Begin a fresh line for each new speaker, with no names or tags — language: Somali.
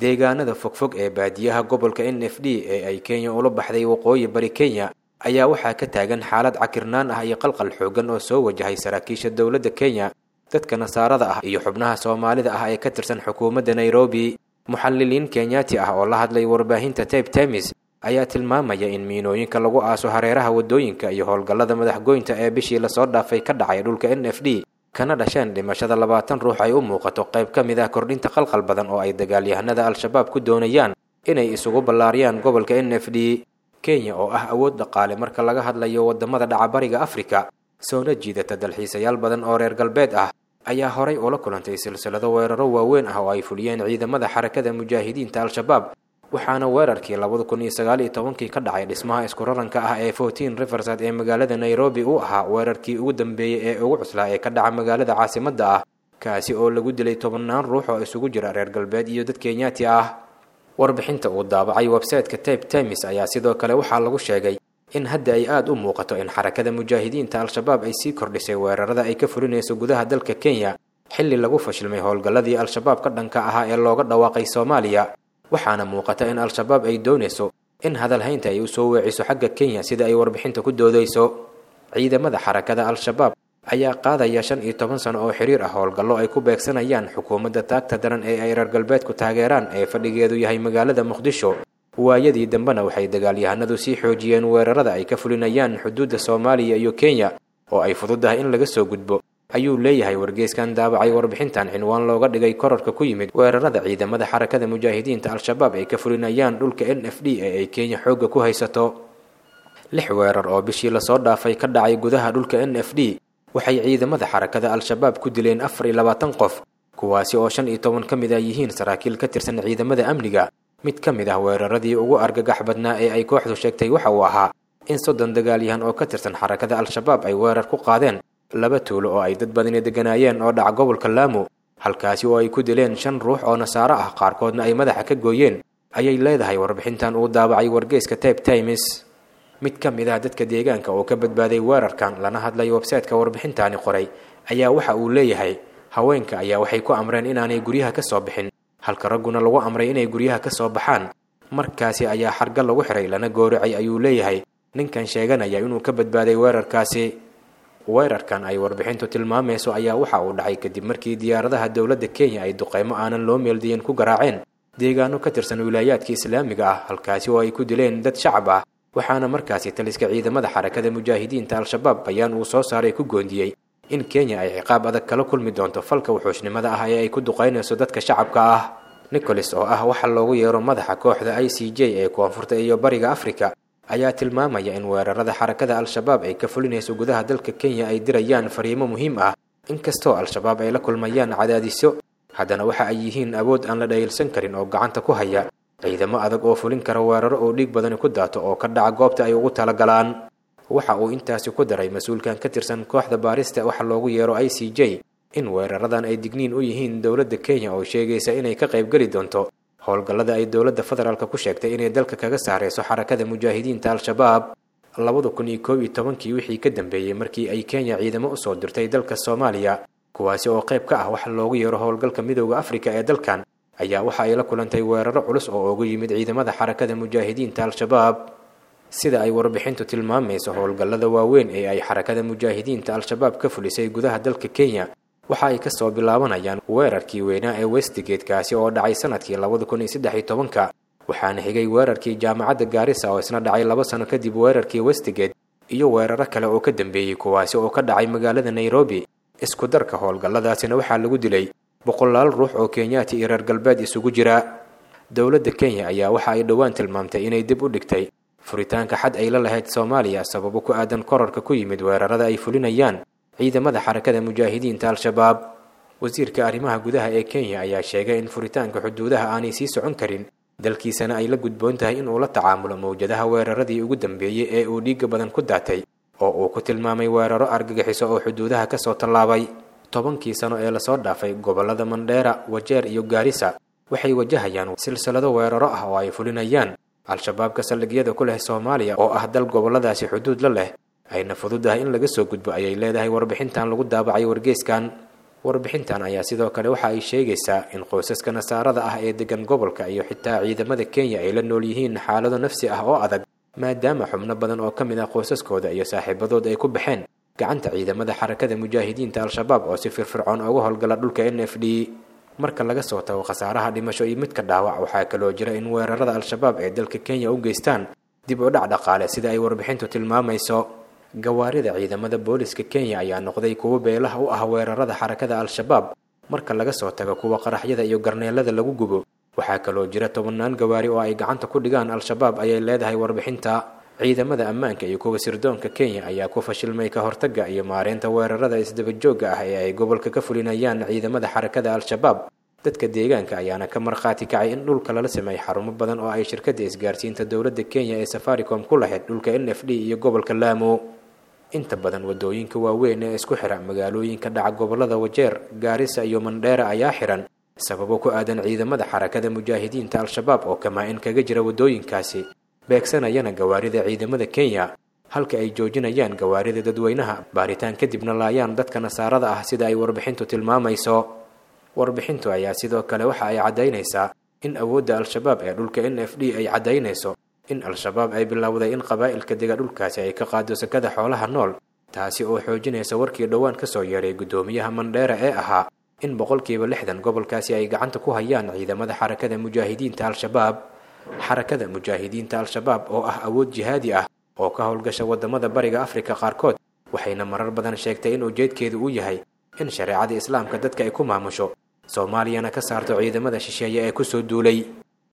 deegaanada fogfog ee baadiyaha gobolka n f d ee ay kenya ula baxday waqooyi bari kenya ayaa waxaa ka taagan xaalad cakirnaan ah iyo qalqal xoogan oo soo wajahay saraakiisha dowladda kenya dadka nasaarada ah iyo xubnaha soomaalida ah ee ka tirsan xukuumadda nairobi muxalliliin kenyaati ah oo la hadlay warbaahinta tabe temis ayaa tilmaamaya in miinooyinka lagu aaso hareeraha waddooyinka iyo howlgallada madaxgoynta ee bishii lasoo dhaafay ka dhacay dhulka n f d kana dhasheen dhimashada labaatan ruux ay u muuqato qayb ka mid ah kordhinta qalqal badan oo ay dagaalyahanada al-shabaab ku doonayaan inay isugu ballaariyaan gobolka n f d kenya oo ah awood dhaqaale marka laga hadlayo waddamada dhacabariga afrika soona jiidata dalxiisayaal badan oo reer galbeed ah ayaa horay ula kulantay silsilado weeraro waaweyn ah oo ay fuliyeen ciidamada xarakada mujaahidiinta al-shabaab waxaana weerarkii labada kun iyo sagaal iyo tobankii ka dhacay dhismaha isku raranka ah ee fourteen riverside ee magaalada nairobi uu ahaa weerarkii ugu dambeeyey ee ugu cuslaa ee ka dhaca magaalada caasimadda ah kaasi oo lagu dilay tobannaan ruux oo isugu jira reer galbeed iyo dad kenyaati ah warbixinta uu daabacay websayteka tabe temis ayaa sidoo kale waxaa lagu sheegay in hadda ay aada u muuqato in xarakada mujaahidiinta al-shabaab ay sii kordhisay weerarada ay ka fulinayso gudaha dalka kenya xilli lagu fashilmay howlgalladii al-shabaab ka dhanka ahaa ee looga dhawaaqay soomaaliya waxaana muuqata in al-shabaab ay doonayso in hadalhaynta ay usoo weeciso xagga kenya sida ay warbixinta ku doodayso ciidamada xarakada al-shabaab ayaa qaadaya shan iyo toban sano oo xiriir ah howlgallo ay ku beegsanayaan xukuumadda taagta daran ee ay reer galbeedku taageeraan ee fadhigeedu yahay magaalada muqdisho waayadii dambena waxay dagaalyahanadu sii xoojiyeen weerarada ay ka fulinayaan xuduudda soomaaliya iyo kenya oo ay fududahay in laga soo gudbo ayuu leeyahay wargeyskan daabacay warbixintan cinwaan looga dhigay korarka ku yimid weerarada ciidamada xarakada mujaahidiinta al-shabaab ay ka fulinayaan dhulka n f d ee ay kenya xoogga ku haysato lix weerar oo bishii lasoo dhaafay ka dhacay gudaha dhulka n f d waxay ciidamada xarakada al-shabaab ku dileen afar iyo labaatan qof kuwaasi oo shan iyo toban ka mid ah yihiin saraakiil ka tirsan ciidamada amniga mid ka mid ah weeraradii ugu argagax badnaa ee ay kooxdu sheegtay waxa uu ahaa in soddon dagaalyahan oo ka tirsan xarakada al-shabaab ay weerar ku qaadeen laba tuulo oo ay dad badani degganaayeen oo dhaca gobolka laamo halkaasi oo ay ku dileen shan ruux oo nasaaro ah qaarkoodna ay madaxa ka gooyeen ayay leedahay warbixintan uu daabacay wargeyska tabe times mid ka mid ah dadka deegaanka oo ka badbaaday weerarkan lana hadlay websayteka warbixintaani qoray ayaa waxa uu leeyahay haweenka ayaa waxay ku amreen inaanay guryaha ka soo bixin halka ragguna lagu amray inay guryaha ka soo baxaan markaasi ayaa xarga lagu xiray lana gooracay ayuu leeyahay ninkan sheeganaya inuu ka badbaaday weerarkaasi weerarkan ay warbixintu tilmaamayso ayaa waxa uu dhacay kadib markii diyaaradaha dowladda kenya ay duqeymo aanan loo meeldiyin ku garaaceen deegaano ka tirsan wilaayaadka islaamiga ah halkaasi oo ay ku dileen dad shacab ah waxaana markaasi taliska ciidamada xarakada mujaahidiinta al-shabaab bayaan uu soo saaray ku goondiyey in kenya ay ciqaab adag kala kulmi doonto falka wuxuushnimada ah ee ay ku duqaynayso dadka shacabka ah nicholas oo ah waxa loogu yeero madaxa kooxda i c j ee koonfurta iyo bariga afrika ayaa tilmaamaya in weerarada xarakada al-shabaab ay ka fulinayso gudaha dalka kenya ay dirayaan fariimo muhiim ah inkastoo al-shabaab ay la kulmayaan cadaadisyo haddana waxa ay yihiin awood aan la dhayilsan karin oo gacanta ku haya ciidamo adag oo fulin kara weeraro oo dhiig badani ku daato oo ka dhaca goobta ay ugu talagalaan waxa uu intaasi ku daray mas-uulkan ka tirsan kooxda baarista waxa loogu yeero i c j in weeraradan ay digniin u yihiin dowladda kenya oo sheegaysa inay ka qaybgeli doonto howlgallada ay dowladda federaalk ku sheegtay inay dalka kaga saarayso xarakada mujaahidiinta al-shabaab labada kun iyo koob iyo tobankii wixii ka dambeeyey markii ay kenya ciidamo usoo dirtay dalka soomaaliya kuwaasi oo qayb ka ah waxa loogu yeero howlgalka midooda afrika ee dalkan ayaa waxa ay la kulantay weeraro culus oo ugu yimid ciidamada xarakada mujaahidiinta al-shabaab sida ay warbixintu tilmaamayso howlgallada waaweyn ee ay xarakada mujaahidiinta al-shabaab ka fulisay gudaha dalka kenya waxa ay kasoo bilaabanayaan weerarkii weynaa ee westgate kaasi oo dhacay sanadkii labada kun iyo saddex iyo tobanka waxaana xigay weerarkii jaamacadda gaarisa oo isna dhacay laba sano kadib weerarkii westgate iyo weeraro kale oo ka dambeeyey kuwaasi oo ka dhacay magaalada nairobi isku darka howlgalladaasina waxaa lagu dilay boqolaal ruux oo kenyaati iyo reer galbeed isugu jira dowladda kenya ayaa waxa ay dhowaan tilmaamtay inay dib u dhigtay furitaanka xad ay la lahayd soomaaliya sababo ku aadan korarka ku yimid weerarada ay fulinayaan ciidamada xarakada mujaahidiinta al-shabaab wasiirka arrimaha gudaha ee kenya ayaa sheegay in furitaanka xuduudaha aanay sii socon karin dalkiisana ay la gudboon tahay inuu la tacaamulo mawjadaha weeraradii ugu dambeeyey ee uu dhiigga badan ku daatay oo uu ku tilmaamay weeraro argagixiso oo xuduudaha kasoo tallaabay tobankii sano ee lasoo dhaafay gobollada mandheera wajeer iyo gaarisa waxay wajahayaan silsilado weeraro ah oo ay fulinayaan al-shabaabka saldhigyada ku leh soomaaliya oo ah dal gobolladaasi xuduud la leh ayna fududahay in laga soo gudbo ayay leedahay warbixintan lagu daabacay wargeyskan warbixintan ayaa sidoo kale waxa ay sheegaysaa in qoysaska nasaarada ah ee degan gobolka iyo xitaa ciidamada kenya ay la nool yihiin xaalado nafsi ah oo adag maadaama xubno badan oo ka mid ah qoysaskooda iyo saaxiibadood ay ku baxeen gacanta ciidamada xarakada mujaahidiinta al-shabaab oo si firfircoon uga howlgala dhulka n f d marka laga soo tago khasaaraha dhimasho iyo midka dhaawac waxaa kaloo jira in weerarada al-shabaab ee dalka kenya u geystaan dib u dhac dhaqaale sida ay warbixintu tilmaamayso gawaarida ciidamada booliska kenya ayaa noqday kuwo beelaha u ah weerarada xarakada al-shabaab marka laga soo tago kuwa qaraxyada iyo garneelada lagu gubo waxaa kaloo jira tobannaan gawaari oo ay gacanta ku dhigaan al-shabaab ayay leedahay warbixinta ciidamada ammaanka iyo kuwa sirdoonka kenya ayaa ku fashilmay ka hortagga iyo maareynta weerarada isdabajoogga ah ee ay gobolka ka fulinayaan ciidamada xarakada al-shabaab dadka deegaanka ayaana ka markhaati kacay in dhulka lala sameeyay xarumo badan oo ay shirkadda isgaarsiinta dowladda kenya ee safaricom ku lahayd dhulka n f d iyo gobolka laamo inta badan wadooyinka waaweyn ee isku xira magaalooyinka dhaca gobolada wajeer gaarisa iyo mandheera ayaa xiran sababo ku aadan ciidamada xarakada mujaahidiinta al-shabaab oo kamaa-in kaga jira wadooyinkaasi beegsanayana gawaarida ciidamada kenya halka ay joojinayaan gawaarida dadweynaha baaritaan kadibna laayaan dadka nasaarada ah sida ay warbixintu tilmaamayso warbixintu ayaa sidoo kale waxa ay caddaynaysaa in awoodda al-shabaab ee dhulka n f d ay caddaynayso in al-shabaab ay bilowday in qabaa'ilka dega dhulkaasi ay ka qaado sakada xoolaha nool taasi oo xoojinaysa warkii dhowaan ka soo yeeray guddoomiyaha mandheera ee ahaa in boqolkiiba lixdan gobolkaasi ay gacanta ku hayaan ciidamada xarakada mujaahidiinta al-shabaab xarakada mujaahidiinta al-shabaab oo ah awood jihaadi ah oo ka howlgasha waddamada bariga afrika qaarkood waxayna marar badan sheegtay in ujeedkeedu uu yahay in shareecada islaamka dadka ay ku maamusho soomaaliyana ka saarto ciidamada shisheeye ee kusoo duulay